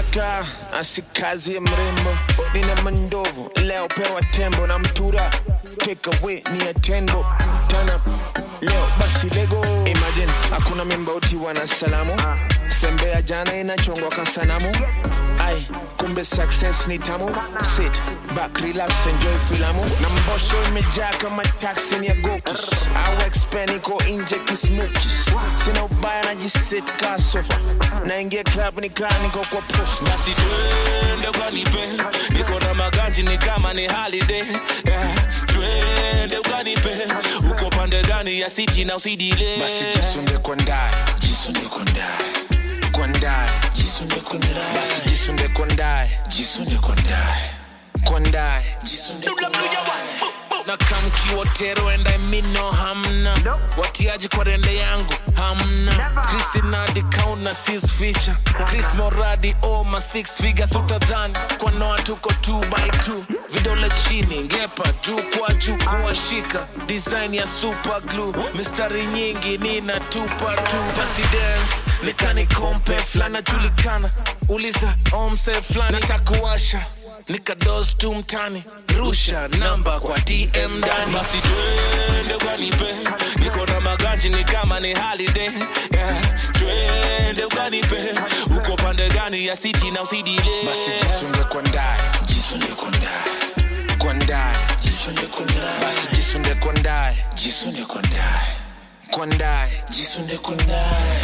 Afrika asikazi ya mrembo, nina mandovu leo pewa tembo na mtura take away ni ya tembo tana leo basi lego. Imagine hakuna mimba utiwa na salamu, sembea jana inachongwa kasanamu. Ai, kumbe success ni tamu. Sit back, relax, enjoy filamu. Na mbosho imejaa kama taxi ni ya gokis. Au expand iko nje kismukis. Sina ubaya najisit ka sofa. Naingia club nikaa niko kwa post. basi twende ukanipe niko na maganji ni kama ni holiday yeah. twende ukanipe uko pande gani ya siti na usidile Basi jisunde kwa ndani, jisunde kwa ndani. Kwa ndani, jisunde kwa ndani. Basi jisunde kwa ndani, jisunde kwa ndani. Kwa ndani, jisunde kwa ndani. na kamkiwotero enda mino hamna watiaji kwa rende yangu hamna krisinadi kauna sis ficha chris moradi oma six figures utadhani kwa noa tuko 2 by 2 vidole chini ngepa juu kwa juu kuwashika design ya super glue mistari nyingi nina tupa tu basi dance nikani kompe flana julikana uliza omse flani takuwasha nikados tu mtani rusha namba kwa dm ndani basi twende ukanipe niko na maganji ni kama ni holiday yeah. twende ukanipe uko pande gani ya siti na usidile Basi jisunde kwa ndani, jisunde kwa ndani. Kwa ndani, jisunde kwa ndani. Basi jisunde kwa ndani, jisunde kwa ndani. Kwa ndani, jisunde kwa ndani.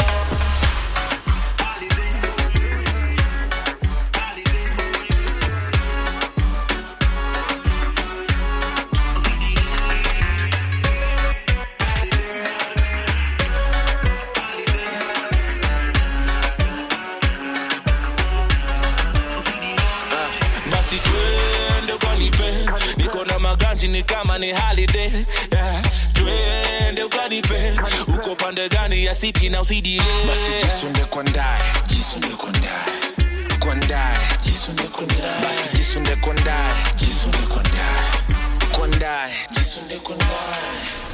basi twende ukanipe niko na maganji ni kama ni holiday yeah. twende ukanipe uko pande gani ya siti na usidile Basi jisunde kwa ndani, jisunde kwa ndani. Kwa ndani, jisunde kwa ndani. Basi jisunde kwa ndani, jisunde kwa ndani. Kwa ndani, jisunde kwa ndani.